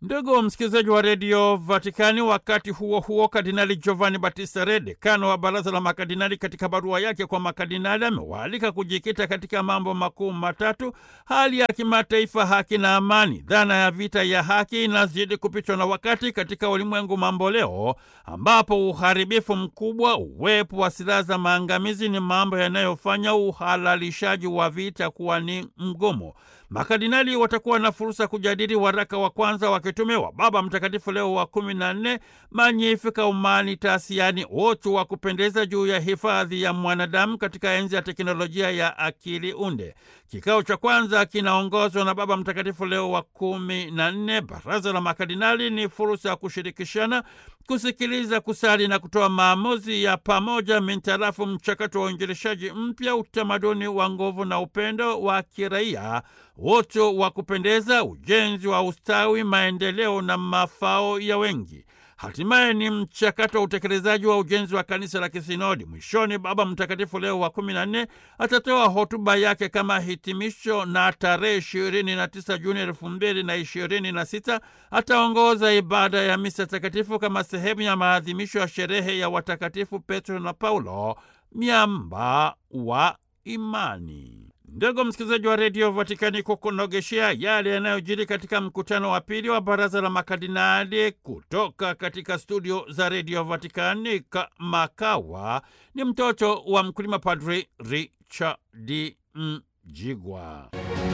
Ndugu msikilizaji wa redio Vatikani, wakati huo huo, Kardinali Giovanni Battista Re, dekano wa baraza la makardinali, katika barua yake kwa makardinali amewaalika kujikita katika mambo makuu matatu: hali ya kimataifa, haki na amani. Dhana ya vita ya haki inazidi kupitwa na wakati katika ulimwengu mambo leo, ambapo uharibifu mkubwa, uwepo wa silaha za maangamizi ni mambo yanayofanya uhalalishaji wa vita kuwa ni mgumu. Makardinali watakuwa na fursa kujadili waraka wa kwanza wa kitume wa Baba Mtakatifu Leo wa kumi na nne, Magnificat Humanitas, yaani utu wa kupendeza, juu ya hifadhi ya mwanadamu katika enzi ya teknolojia ya akili unde. Kikao cha kwanza kinaongozwa na Baba Mtakatifu Leo wa kumi na nne. Baraza la makardinali ni fursa ya kushirikishana, kusikiliza, kusali na kutoa maamuzi ya pamoja mintarafu mchakato wa uinjilishaji mpya, utamaduni wa nguvu na upendo wa kiraia, utu wa kupendeza, ujenzi wa ustawi, maendeleo na mafao ya wengi. Hatimaye ni mchakato wa utekelezaji wa ujenzi wa kanisa la kisinodi. Mwishoni, Baba Mtakatifu Leo wa kumi na nne atatoa hotuba yake kama hitimisho, na tarehe ishirini na tisa Juni elfu mbili na ishirini na sita ataongoza ibada ya misa takatifu kama sehemu ya maadhimisho ya sherehe ya watakatifu Petro na Paulo, miamba wa imani. Ndugu msikilizaji wa redio Vatikani, kukunogeshea yale yanayojiri katika mkutano wa pili wa baraza la makardinali kutoka katika studio za redio Vatikani Kamakawa ni mtoto wa mkulima, Padri Richard Mjigwa.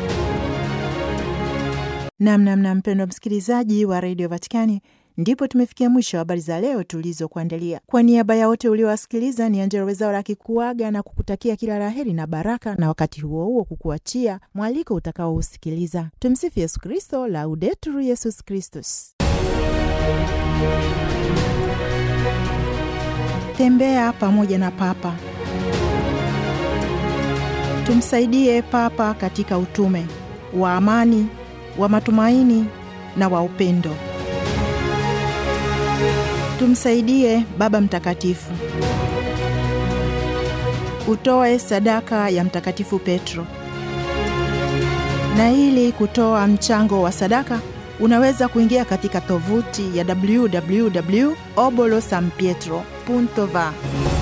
Namnamna mpendwa msikilizaji wa redio Vatikani, ndipo tumefikia mwisho wa habari za leo tulizokuandalia. Kwa niaba ya wote uliowasikiliza, ni Angela Wezaura akikuaga na kukutakia kila laheri na baraka, na wakati huo huo kukuachia mwaliko utakaousikiliza. Tumsifu Yesu Kristo, Laudetur Yesus Kristus. Tembea pamoja na Papa. Tumsaidie Papa katika utume wa amani, wa matumaini na wa upendo. Tumsaidie Baba Mtakatifu. Utoe sadaka ya Mtakatifu Petro. Na ili kutoa mchango wa sadaka, unaweza kuingia katika tovuti ya www obolosanpietro.va